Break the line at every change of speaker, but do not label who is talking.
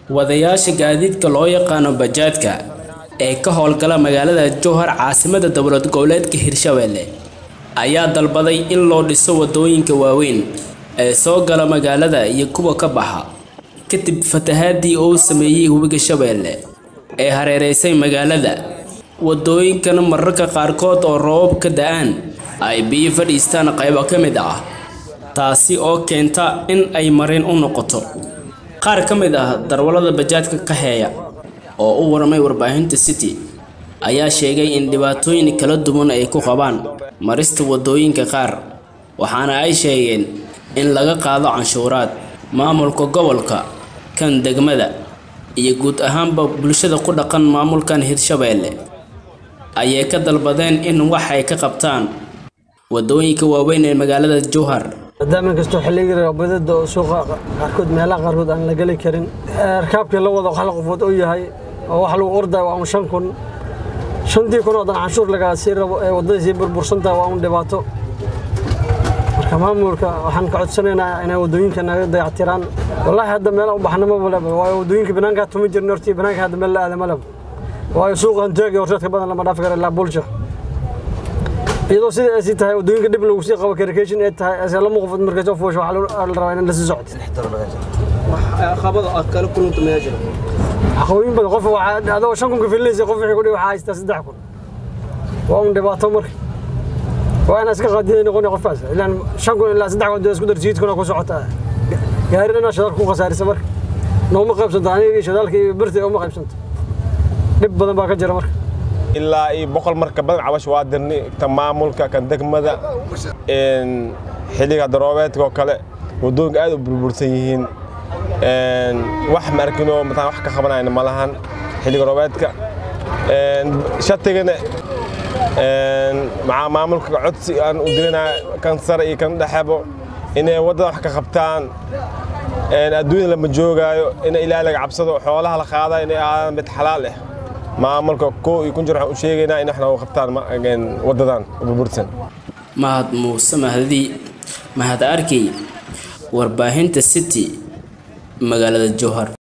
wadayaasha gaadiidka loo yaqaano bajaadka ee ka howlgala magaalada jowhar caasimada dowlad goboleedka hirshabelle ayaa dalbaday in loo dhiso wadooyinka waaweyn ee soo gala magaalada iyo kuwa ka baxa kadib fatahaadii uu sameeyey webiga shabeelle ee hareereysay magaalada wadooyinkana mararka qaarkood oo roobab ka da-aan ay biyo fadhiistaan qaybo ka mid ah taasi oo keenta in ay marin u noqoto qaar ka mid ah darwallada bajaadka ka heeya oo u warmay warbaahinta city ayaa sheegay in dhibaatooyin kala duwan ay ku qabaan marista wadooyinka qaar waxaana ay sheegeen in laga qaado canshuuraad maamulka gobolka kan degmada iyo guud ahaanba bulshada ku dhaqan maamulkan hirshabeelle ayay ka dalbadeen in wax ay ka qabtaan wadooyinka waaweyn ee magaalada jowhar
maadaama inkastoo xilligii roobadada oo suuqa qaarkood meelaha qaarkood aan la geli karin rakaabkii la wado hal qofood oo yahay oo wax lagu ordayo waa un shan kun shantii kun oo dan canshuur lagaa sii rabo ee waddadii sii burbursantaha waa un dhibaato marka maamulka waxaan ka codsanaynaa inay waddooyinka naga dayactiraan wallaahi hadda meela u baxna maba leba waayo waddooyinka banaankaa tuma jirna hortii banaanka hadda meel la aada ma leba waayo suuqa hanteeg iyo horseedka badan lama dhaafi karo ilaa bulsha iyadoo sida ay sii tahay waddooyinka dhib lagu sii qabo karikation ay tahay ase lama qofood markay soo fuusho waxaa la rabaa in la sii socdo caqabooyin badan qof adoo shan kun ka filinaysa qof wixii kudhi waxaa haystaa saddex kun waa un dhibaato marka waa inaa iska qaadiday noqon qofkaas ilaan shan kun ilaa saddex kun isku dar jiidkuna ku socota gaari dhanaa shadaalka ku khasaarisa marka nooma qaybsanto aniga iyo shadaalka iyo birta uma qaybsanto dhib badan baa ka jira marka
ilaa iyo boqol marka badan cabash waa dirnay kan maamulka kan degmada xilliga daroobeedka oo kale wadooyinka aad u burbursan yihiin wax ma arkinoo mataan wax ka qabanayna ma lahan xilliga roobeedka shatigana maxaa maamulka codsi aan u dirinaa kan sare iyo kan dhexebo inay waddada wax ka qabtaan adduunyada lama joogaayo in ilaahay laga cabsado xoolaha la qaada inay ahaadaan mid xalaal ah maamulka koo iyo kun jir waxaan u sheegaynaa in wax nooga qabtaan waddadan burbursan
mahad muuse mahdi mahad arkey warbaahinta city magaalada jowhar